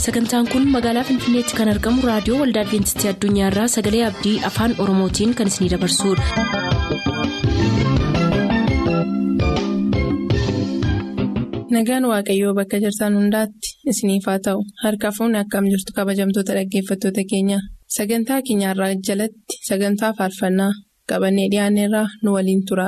sagantaan kun magaalaa finfinneetti kan argamu raadiyoo waldaa adventistii addunyaarraa sagalee abdii afaan oromootiin kan isinidabarsudha. nagaan waaqayyoo bakka jirtan hundaatti isiniif haa ta'u harka fuunni akkam jirtu kabajamtoota dhaggeeffattoota keenya sagantaa keenyarraa jalatti sagantaa faarfannaa qabannee dhiyaanneerraa nu waliin tura.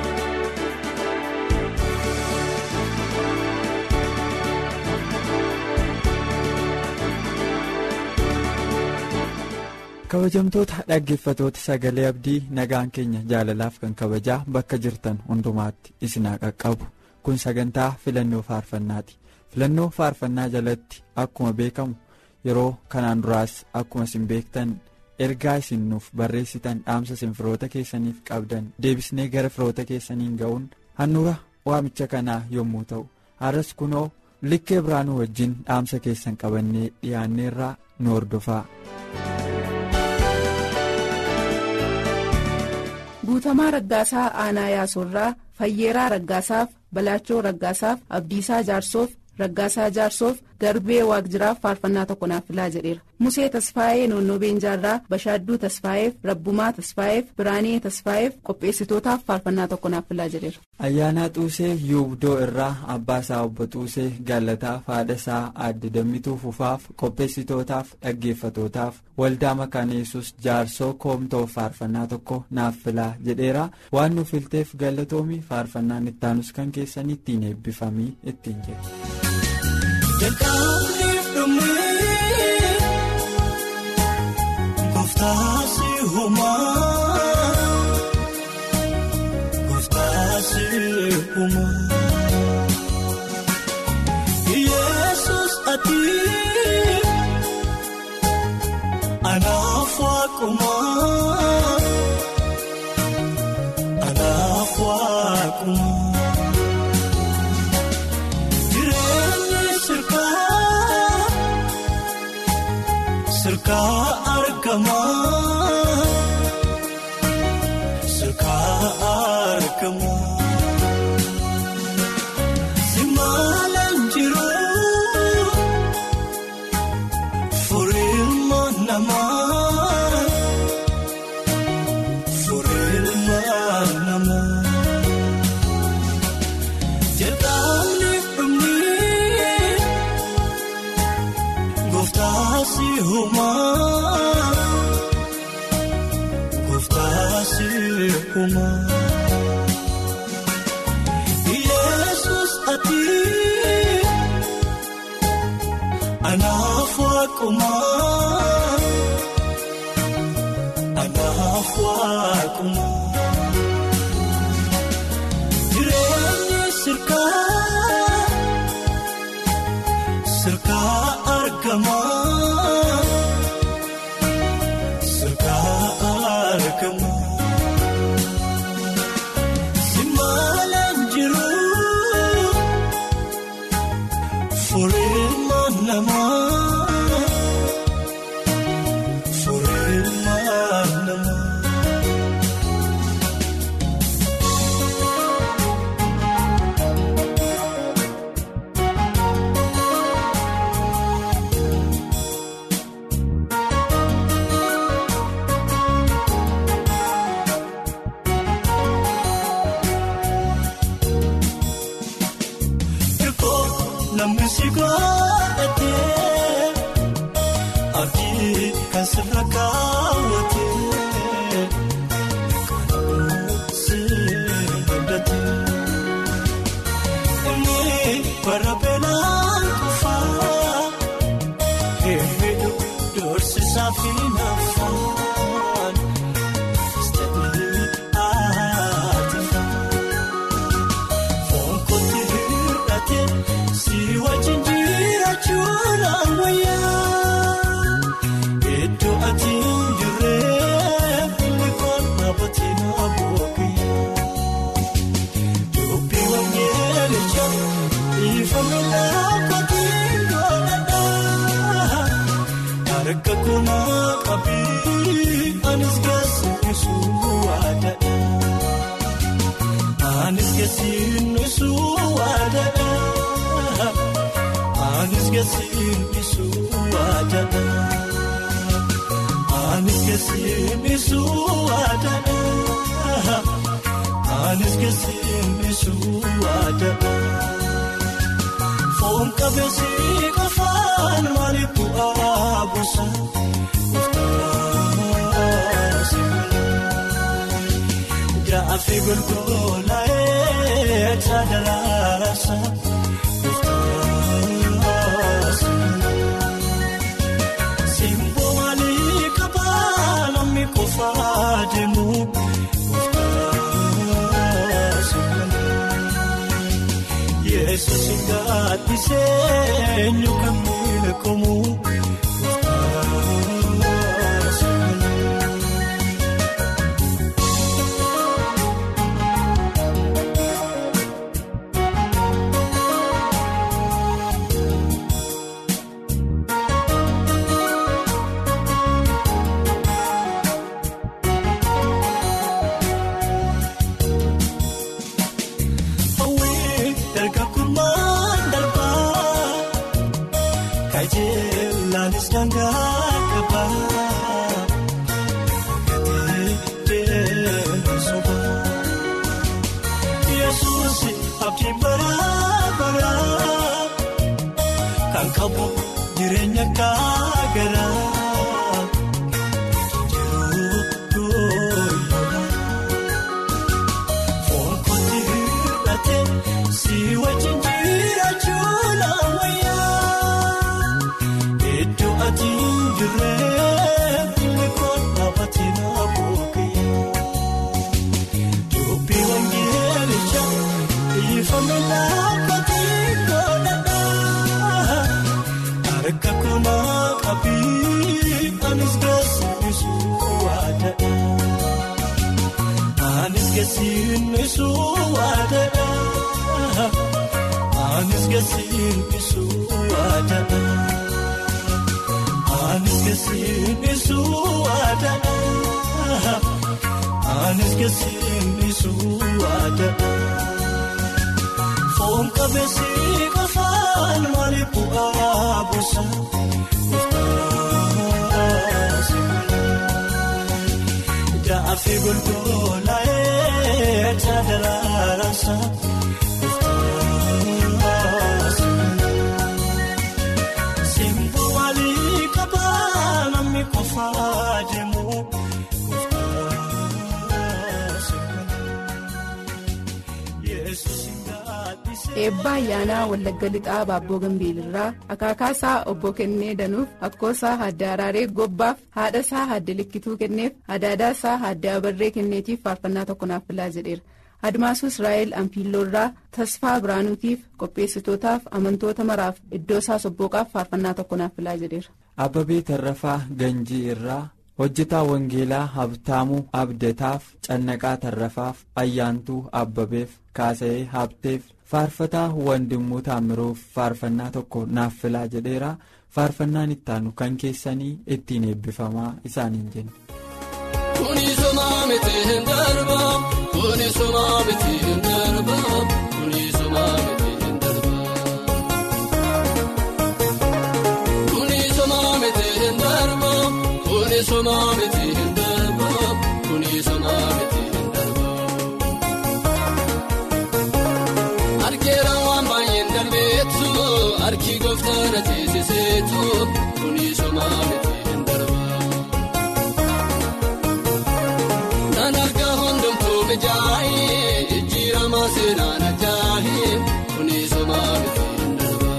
kabajamtoota dhaggeeffatoota sagalee abdii nagaan keenya jaalalaaf kan kabajaa bakka jirtan hundumaatti isinaa qaqqabu kun sagantaa filannoo faarfannaati filannoo faarfannaa jalatti akkuma beekamu yeroo kanaan duraas akkuma isin beektan ergaa isin nuuf barreessitan dhaamsa isin firoota keessaniif qabdan deebisnee gara firoota keessaniin ga'uun handhuura waamicha kanaa yommuu ta'u har'as kunoo likkee biraanuu wajjin dhaamsa keessan qabannee dhiyaanneerraa nu hordofaa. guutamaa raggaasaa aanaa yaasorraa fayyeeraa raggaasaaf balaachoo raggaasaaf abdiisaa jaarsoof raggaasaa jaarsoof garbee waaqjiraaf faarfannaa tokko naaf filaa jedheera musee tasfaayee noonnoo beenjaarraa bashaadduu tasfaayeef rabbumaa tasfaayeef biraanee tasfaayeef qopheessitootaaf faarfannaa tokko naaf filaa jedheera. ayyaanaa xuusee yuubdoo irraa abbaasaa obbo xuusee gaallataaf haadhasaa aadde dammituu fufaaf qopheessitootaaf dhaggeeffatootaaf waldaa makaana yesus jaarsoo koomtoof faarfannaa tokko naaf filaa jedheera waan nuuf filteef galatoomii faarfannaan ittaanus kan keessan ittiin eebbifamii ittiin jedhe. Jalqabniif dhumee gooftaasi uumaa gooftaasi uumaa Yesuus ati anaaf waaqumaa anaaf waaqumaa. Sirkaa argamaa sirkaa argamaa simaalaan jiruu furiilma namaa furiilma namaa jedhamni dhumni gooftaasi uumaa gooftaasi uumaa Yesuus ati anaaf waaqumaa anaaf waaqumaa jireenyi sirkaa sirkaa argamaa sirkaa argamaa simaalaan jiruu furiilma namaa furiilma namaa. Namni si godhatee abdii kan sirra kaawwatee kan si godhatee inni bara beelaan qofaa hedduu doorsisaa fi naafaan istaadii aatifaa. Fonkoti hir'ate si wajjin jiraachuun ammayyaa iddoo ati hin jirree bikoon dhaabbatee na boqoyyee dubbii wangeelicha ifame dhaabbatee godhadhaa harka kuna qabii anis gaasiisuu waadadhaa. Anis keessi nuusuu waadadha. Anis gasiin isuu waadana. Anis gasiin isuu waadana. Anis gasiin isuu waadana. Foon qabeessi qofaan maaliif bu'aa buusa? Jaafi golgolaa'ee taadalaasa. Simboo maalii qabaa namni qofaa deemu? Yesuus gaadhisee eenyu kan beekamu? Hawwii dargagummaan darbaa kajeelaanis dangaa qabaa gatii deemsobaa Yesuus abdii baraa baraa kan qabu jireenya gaagaraa jiruu gooyyoodha. Foon kooti hir'ate si wajjin jiraachuun ammayyaa. Iddoo ati hin jirre bikoon dhaabbatee na boqee. Dubbii wangeelicha ifame dhaabbatee godhadhaa. Harka koona qabii anis gaasiisuu waadadha. Anis gasiin isuu waadana. Anis gasiin isuu waadana. Anis gasiin isuu waadana. Anis gasiin isuu waadana. Foon qabeessi qofaan maaliif bu'aa buusa? Jaafi golgolaa'ee taadalaasa. Simboo maalii qabaa namni qofaa deemu? Yesuus hin gaadhisee. eebba ayyaanaa wallagga lixaa baabboo gambiilirraa akaakaasaa obbo kennee danuuf akkoosaa hadda araaree gobbaaf haadhasaa hadda likkituu kenneef adaadaasaa hadda abarree kenneetiif faarfannaa tokko naaf filaa jedheera admaasuu israa'el anfiilloorraa tasfaa biraanuutiif qopheessitootaaf amantoota maraaf iddoosaa sobbooqaaf faarfannaa tokko naaf filaa jedheera. Abbabee Tarrafaa Ganjii irraa hojjetaa Wangeelaa Habtaamuu Abdataaf Cannaqaa Tarrafaaf Ayyaantuu Abbabeef Kaasa'ee Habteef Faarfataa Wandimuu Taamiruuf faarfannaa tokko naaf filaa jedheera faarfannaan ittaanu kan keessanii ittiin eebbifamaa isaaniin jenna. Kuni somaa miti hin darba. Kuni somaa miti hin darba. Kuni somaa miti hin darba. Kuni somaa miti hin darba. Kuni somaa miti hin darba. Kuni somaa miti hin darba. Argeera waan baay'een darbeetu. Arki gooftaan atiisiseetu. Kuni somaa miti hin darba. Naan argaa hundumtuu mijaa'ee jijjiirama seenaan ajaa'ee kuni somaa miti hin darba.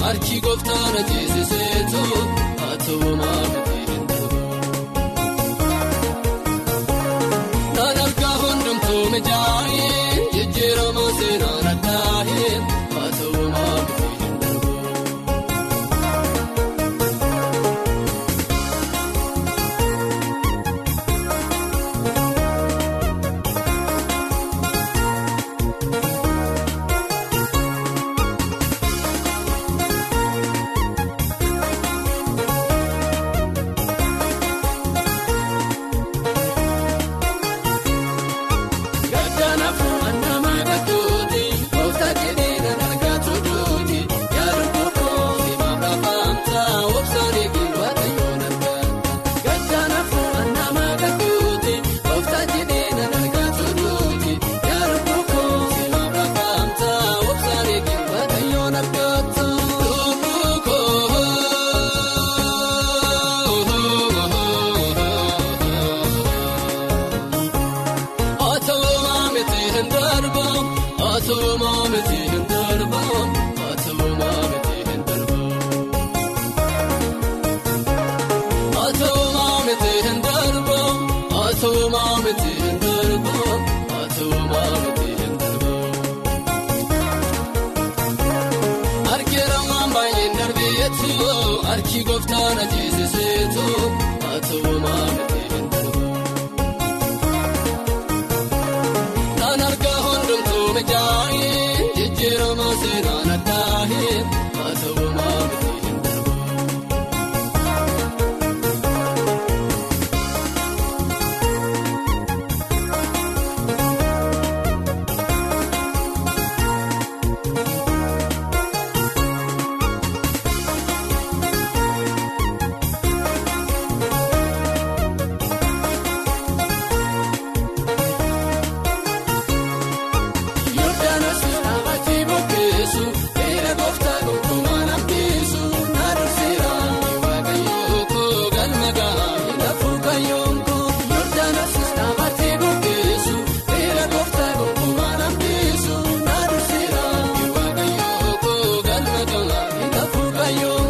harki gooftaan ajjeesiseetu haa ta'u maamiti hin darbu. Naan argaa hundumtuu mijaa'ee jijjiirama seenaan addaa'ee haa ta'u maamiti hin darbu. Gaddanaaf annama gatuuti gooftaa jedhee nan argaa tuduuti yaada kookoofi maamla faamtaa obsaan eegee waaqayyoon argata. Gaddanaaf annama gatuuti gooftaa jedhee nan argaa tuduuti yaada kookoofi maamla faamtaa obsaan eegee waaqayyoon argata. Atoomaa miti hin darbu atoomaa miti hin darbu atoomaa miti hin darbu. Atoomaa miti hin darbu atoomaa miti hin darbu atoomaa miti hin darbu. Argeera waan baay'een darbeetu harki gooftaan ajjeesiseetu atoomaa miti hin darbu. Naan argaa hundumtuu mijaa'ee jijjiirama seenaan addaa'ee haa ta'u maamiti hin darbu. Yordaanos dhaabbatee bokkeessu beela gooftaa gonkumaa nambisu naadurseera waaqayyoo koo galma gahaa lafuu kayyoon koo. Yordaanos dhaabbatee bokkeessu beela gooftaa gonkumaa nambisu naadurseera waaqayyoo koo galma gahaa lafuu kayyoon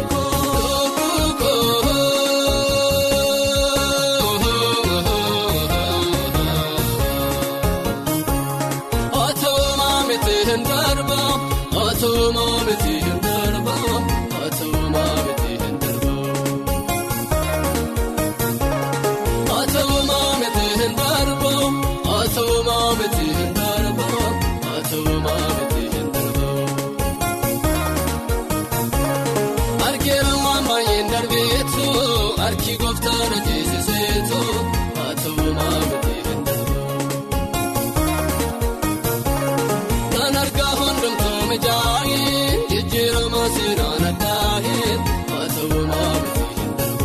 koo. Atoomaa miti hin darbu atoomaa miti hin darbu atoomaa miti hin darbu. Atoomaa miti hin darbu atoomaa miti hin darbu atoomaa miti hin darbu. Argeera waan baay'een darbeetu harki gooftaan ajjeesiseetu atoomaa miti hin darbu. Naan argaa hundumtuu mijaa'ee jijjiirama seenaan addaa'ee haa ta'u maamiti hin darbu.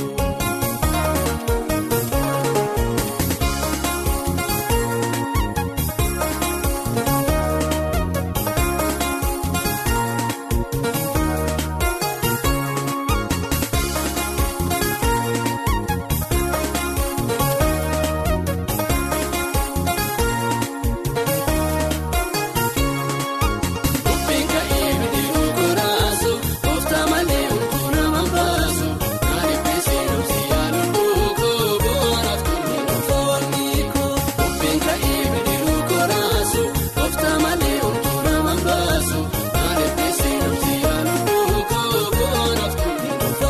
Dubbiin ka'ee bidiruu koraasu gooftaa malee hunduu nama baasu naan eebbisee dhumsi yaaluun buukoo bu'aanaaf toluu dhufa walmiikoo. Dubbiin ka'ee bidiruu koraasu gooftaa malee hunduu nama baasu naan eebbisee dhumsi yaaluun buukoo bu'aanaaf toluu dhufa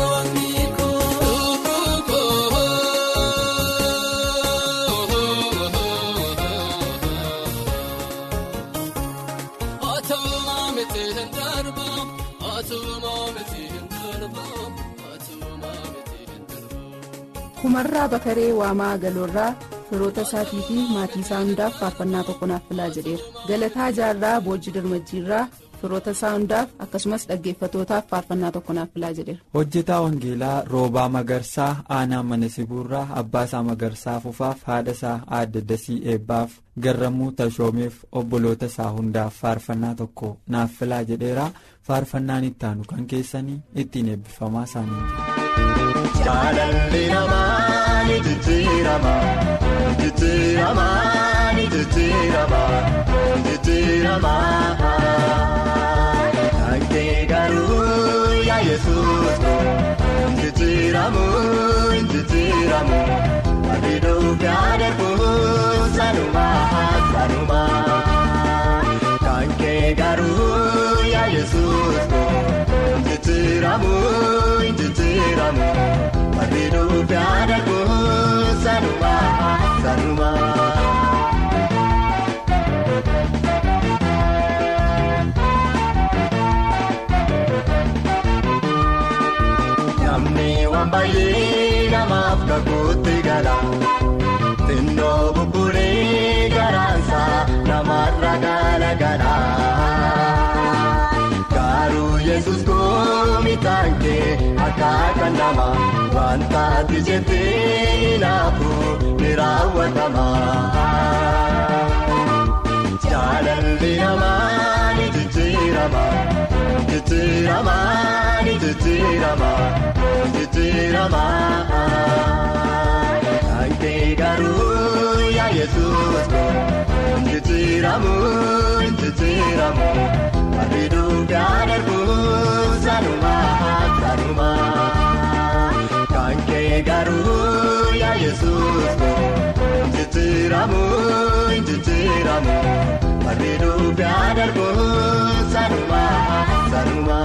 walmiikoo. Atoomaa miti hin darbu atoomaa miti hin darbu atoomaa miti hin darbu. kumarraa bakaree waamaa galoorraa firoota isaatii fi maatii isaa hundaaf faarfannaa tokko naaf filaa jedheera galataa jaarraa boojii dirmajjiirraa firoota isaa hundaaf akkasumas dhaggeeffatootaaf faarfannaa tokko naaf filaa jedheera. hojjetaa wangeelaa roobaa magarsaa aanaa mana sibuurraa abbaa isaa magarsaa fufaaf haadha isaa aadde dasii eebbaaf garramuu tashoomeef obboloota isaa hundaaf faarfannaa tokko naaf filaa jedheera faarfannaan ittaanu kan keessanii ittiin eebbifamaa isaanii Jaalalli namaa ni jijjiirama ni jijjiirama ni jijjiirama ni jijjiirama. Dhaggeen kee garuu yaa yesuus jijjiiramu jijjiiramu abiiduu gaadheefu sanuma sanuma kan kee garuu yaa yesuus jijjiiramu jijjiiramu abiiduu gaadheefu sanuma sanuma. Namni waan baay'ee namaaf kakuutti gala xinnoo buburee garaansa namarra galagala garuu yesus goomitaan kee akka kan nama wanta ati jettee naafu ni raawwatama jaalalli namaa ni jijjiirama. Jijjiirama ni jijjiirama jijjiirama kan kee garuu yaa yesuus jijjiiramu jijjiiramu abiiduu gaadheefu sanuma sanuma kan kee garuu yaa yesuus jijjiiramu jijjiiramu abiiduu gaadheefu sanuma sanuma.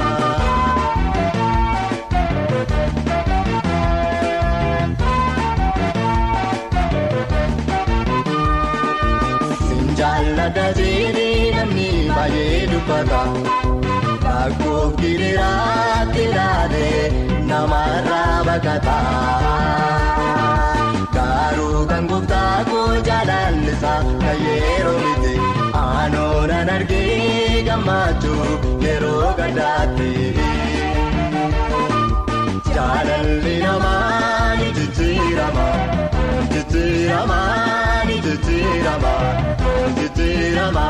Jaalladha jedhee namni baay'ee dubbata rakkoo giriiraatti ilaalee namarraa baqata garuu kan gooftaa koo jaalallisa kan yeroo miti aanoonan argee gammachuu yeroo gaddaatti jaalalli namaa ni jijjiirama jijjiirama ni jijjiirama. Jijjiirama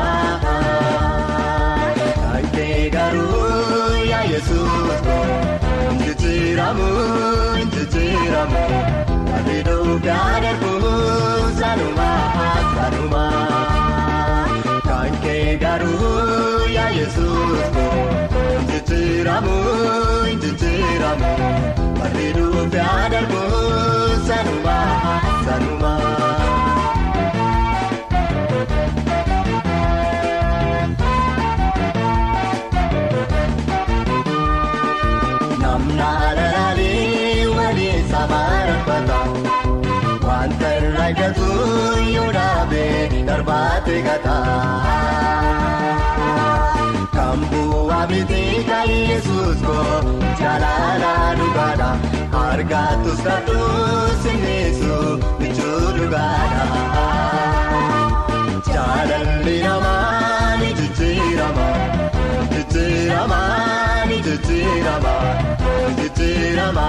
kan kee garuu yaa yesuus jijjiiramu jijjiiramu abiiduu gaadheefu sanuma sanuma kan kee garuu yaa yesuus jijjiiramu jijjiiramu abiiduu gaadheefu sanuma sanuma. Naannaalee waliin samaarfata wanta irraa eeggatu yoo dhaabee darbaate gata. Kan bu'aa miti kan yesuus koo jaalala dhugaadha argatus kadhuus innisu bichuu dhugaadha. Jaalalli namaa ni jijjiirama jijjiirama ni jijjiirama. Jijjiirama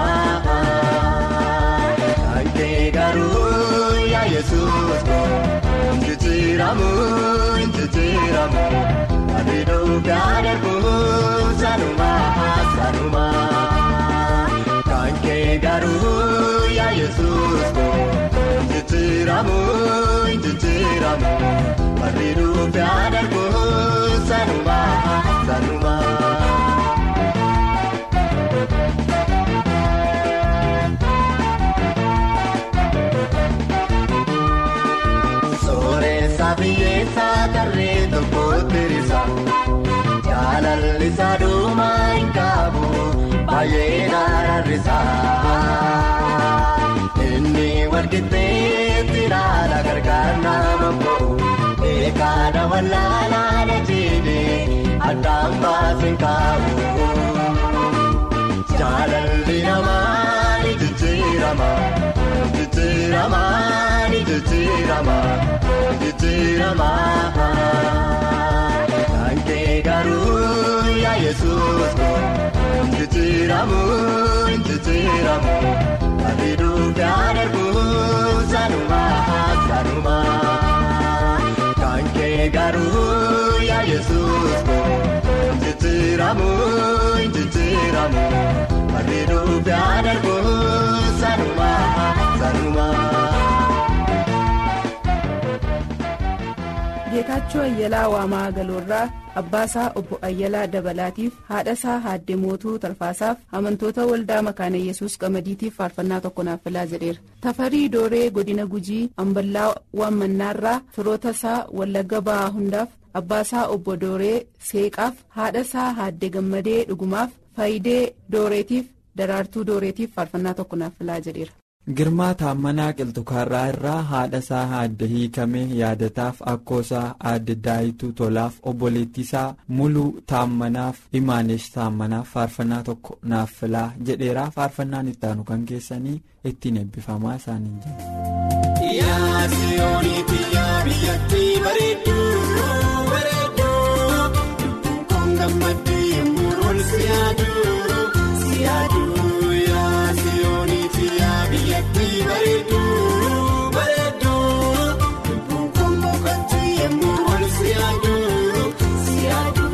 kan kee garuu yaa yesuus jijjiiramu jijjiiramu abiiduu gaadheefu sanuma sanuma kan kee garuu yaa yesuus jijjiiramu jijjiiramu abiiduu gaadheefu sanuma sanuma. Biyyeessaa tarree tokkotti risa jaalalli sadhumaa hin qabu baay'ee gaararrisa. Inni walqixxeetti ilaala gargaar nama bo'u eegaadha wallaalaa jiidhee addaan baasin qabu. Jaalalli namaa ni jijjiirama jijjiirama ni jijjiirama. Jijjiirama kan kee garuu yaa yesuus jijjiiramu jijjiiramu abiiduu gaadheefu sanuma sanuma kan kee garuu yaa yesuus jijjiiramu jijjiiramu abiiduu gaadheefu sanuma sanuma. gammachuu ayyalaa waamaa galoorraa abbaasaa obbo ayyalaa dabalaatiif haadhasaa haadde mootuu tarfaasaaf amantoota waldaa makaana yesus qamadiitiif faarfannaa tokko naaf filaa jedheera tafarii dooree godina gujii amballaa waammannaarraa firoota isaa wallagga ba'aa hundaaf abbaasaa obbo dooree seeqaaf haadhasaa haadde gammadee dhugumaaf faayidee dooreetiif daraartuu dooreetiif faarfannaa tokko naaf filaa jedheera. girmaa taammanaa qilxukaarraa irraa haadha isaa haadde hiikamee yaadataaf akkoosaa aadde daayituu tolaaf obboleettiisaa muluu taammanaaf imaanesh taammanaaf faarfannaa tokko naaf filaa jedheeraa faarfannaan ittaanu kan keessanii ittiin eebbifamaa isaaniin jedhu. Yaa siyooniiti yaa biyyattii bareedduu bareedduu lubbuun koon gammadduu yemmuu ol siyaaduu siyaaduu yaa siyooniiti yaa biyyattii bareedduu bareedduu lubbuun koon boqochuu yemmuu ol siyaaduu siyaaduu.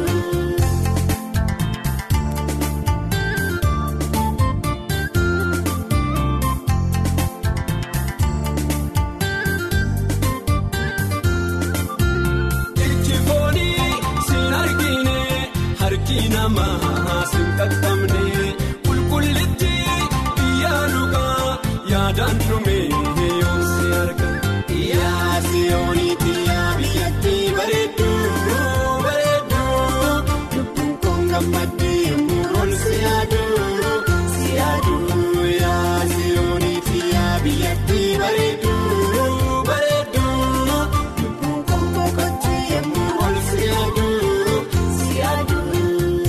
Ijjifooni siin argine harki namaa siin qaqqabne qulqullitti biyya dhugaa yaadaan dhume yoom si arga. Yaa siyooniiti yaa biyyatti bareedduu bareedduu lubbuun koon gammaddee yemmuu ol si yaaduu si yaaduu yaa siyooniiti yaa biyyatti bareedduu bareedduu lubbuun koon boqochuu yemmuu ol si yaaduu si yaaduu.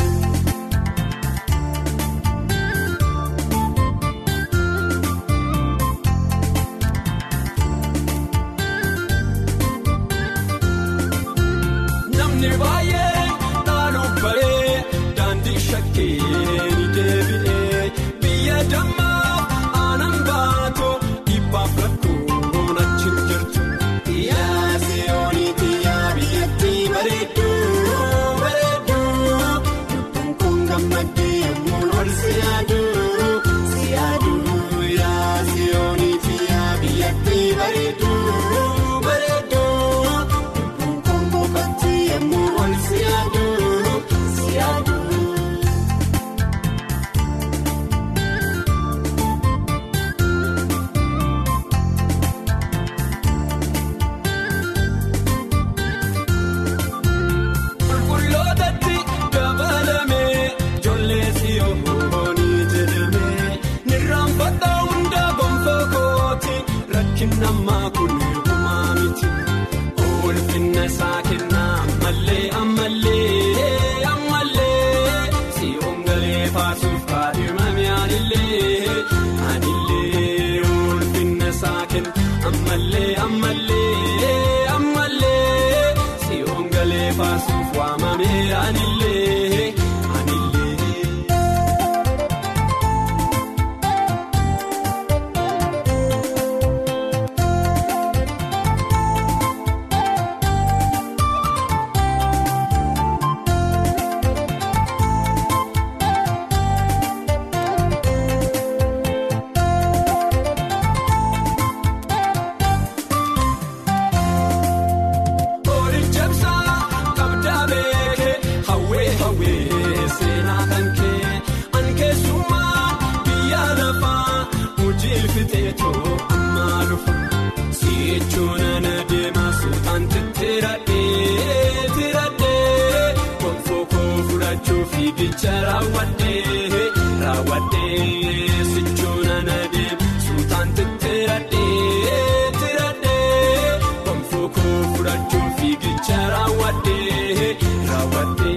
Namni baay'ee dhaaluuf baree daandii shakkee ni deebi'ee biyya dammaa aanan baatu dhibbaaf rakkoon achi hin jirtu. Yaa siyooniiti yaa biyyattii bareedduu bareedduu lubbuun koon gammaddee yemmuu ol si yaaduu si yaaduu yaa siyooniiti yaa biyyattii bareedduu bareedduu lubbuun koon boqochuu yemmuu ol si yaaduu si yaaduu. Qulqullootatti dabalamee ijoollee siyoonii jedhamee nirraanfadhaa hunda gonfoo kooti rakkin ammaa kun hir'umaa miti. Ulfinna isaa kennaa ammallee ammallee ammallee siyoon galee faasuuf kaadhimame anillee anillee ulfinna isaa kenna ammallee ammallee ammallee siyoon galee faasuuf waamame anillee anillee. Oolichapsaa kabdaa beekee hawwee hawwee seenaa kan kee ankeessummaa biyya lafaa hojii fixeetoo ammaa dhufa si'echuun ana deemaa suutaan tittiradhee tiradhee gonfoo koo fudhachuu fiigicha raawwadhee raawwadhee sichuun ana deemaa suutaan tittiradhee tiradhee gonfoo koo fudhachuu fiigicha raawwadhee raawwadhee.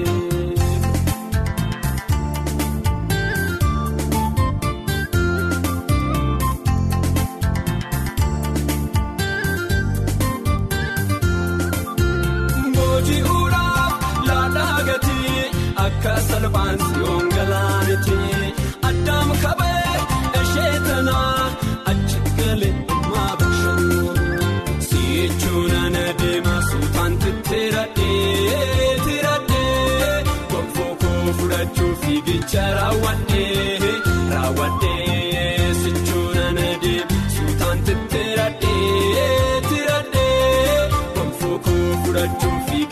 Booji'uudhaaf laadhaa gatii akka salphaan siyoon galaaniti addaam kabee ishee tanaa achi galee ammaa bashannoo si'echuun ana deemaa suutaan tittiradhee tiradhee gonfoo koo fudhachuu fiigicha raawwadhee raawwadhee sichuun ana deemaa suutaan tittiradhee tiradhee gonfoo koo fudhachuu fiigicha.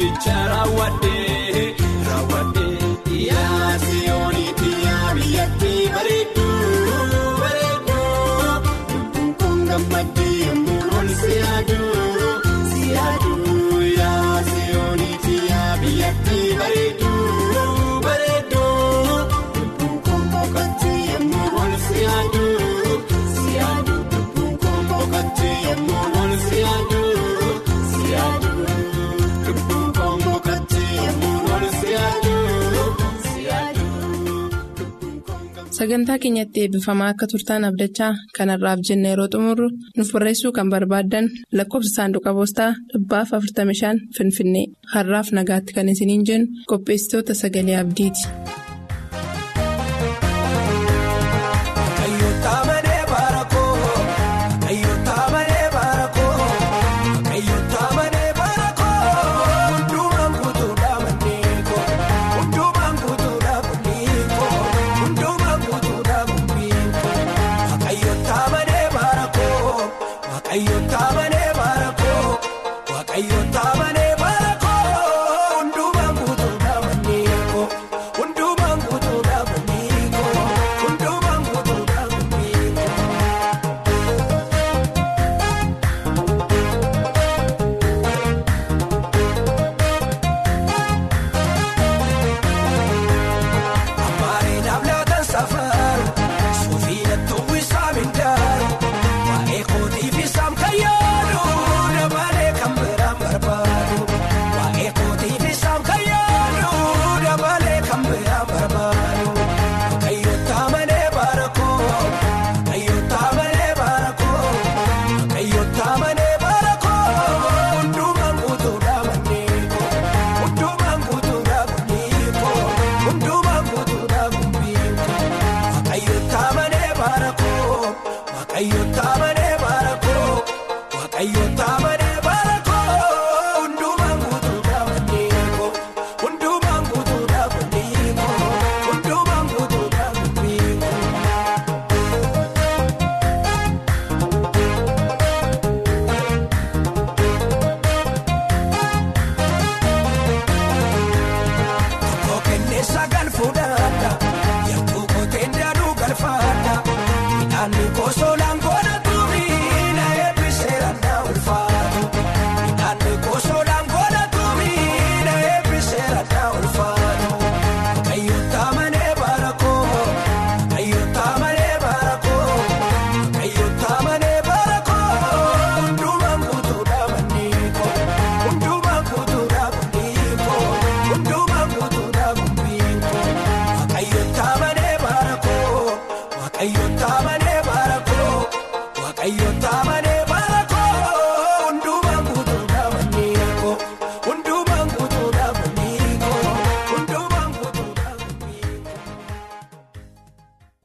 sagantaa keenyatti eebbifamaa akka turtaan abdachaa kanarraaf jenna yeroo xumurru nuuf barreessuu kan barbaaddan lakkoofsa saanduqa poostaa dhibbaaf 45 finfinnee har'aaf nagaatti kan isiniin jennu qopheessitoota sagalee abdiiti. Sagal fuudhaa, yaa'u koteen daaduu galfaa.